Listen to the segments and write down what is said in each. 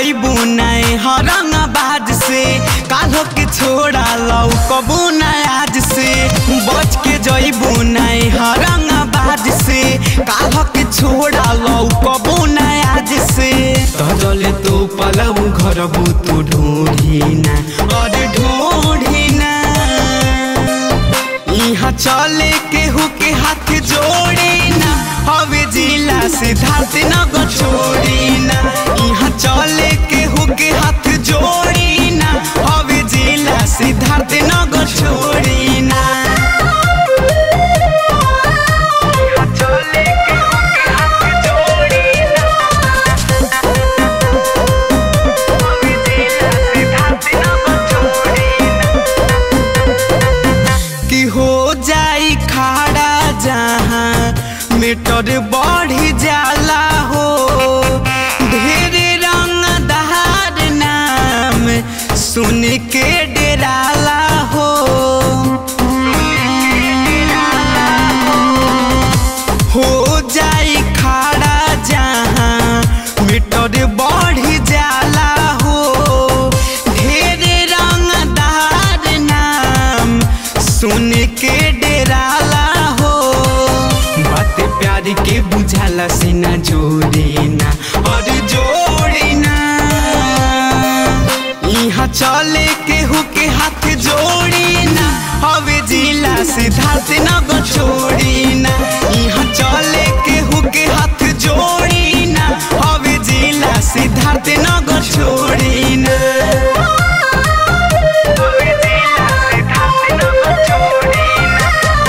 जइबू नए हरंगाबाद से काल्हो के छोड़ा लौ कबू आज से बच के जइबू नए हरंगाबाद से काल्हो के छोड़ा लौ कबू आज से तजले तू पलऊ घरबू तू ढूंढी ना और ढूंढी ना यहाँ चले केहू के हाथ जोड़ी ना हवे जिला सिद्धार्थ नगर छोड़ी ना यहाँ चले केहू के हाथ जोड़ी ना हवे जिला सिद्धार्थ नगर छोड़ी ना यहाँ चले केहू के हाथ जोड़ी ना हवे जिला सिद्धार्थ नगर छोड़ी ना कि हो जाई खाड़ा जहाँ मीटर बढ़ी जाला हो ढेर रंगदार नाम सुन के डेराला हो हो जाई खाड़ा जहाँ मीटर बढ़ी जाला हो ढेर रंगदार नाम सुन के डेराला हो बात प्यार के बुझाला से ना जोड़ी ना और जोड़ी ना यहाँ चले केहू के हाथ जोड़ी ना हवे जिला सिद्धार्थ नगर छोड़ी ना यहाँ चले केहू के हाथ जोड़ी ना हवे जिला सिद्धार्थ नगर छोड़ी ना हवे जिला सिद्धार्थ नगर छोड़ी ना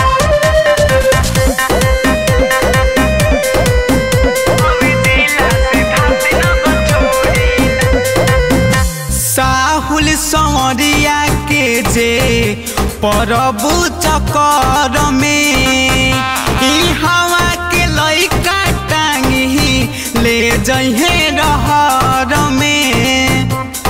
हवे जिला सिद्धार्थ नगर छोड़ी ना साहुल सौरिया के जे परबु चकर में ई हवा के लइका टांगी ले जइहे रहर में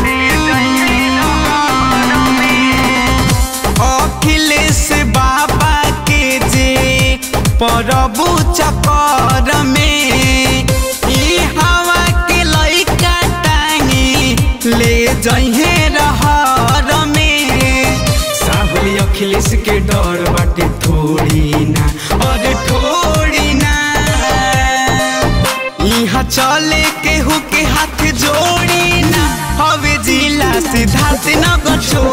अखिलेश बाबा के जे परबु चकर में ई हवा के लइका टांगी ले जइहे रहर में साहुल अखिलेश के डर बाटे थोड़ी ना और थोड़ी ना यहाँ चले केहू के हाथ जोड़ी ना हवे जिला सिद्धार्थ नगर छोड़ी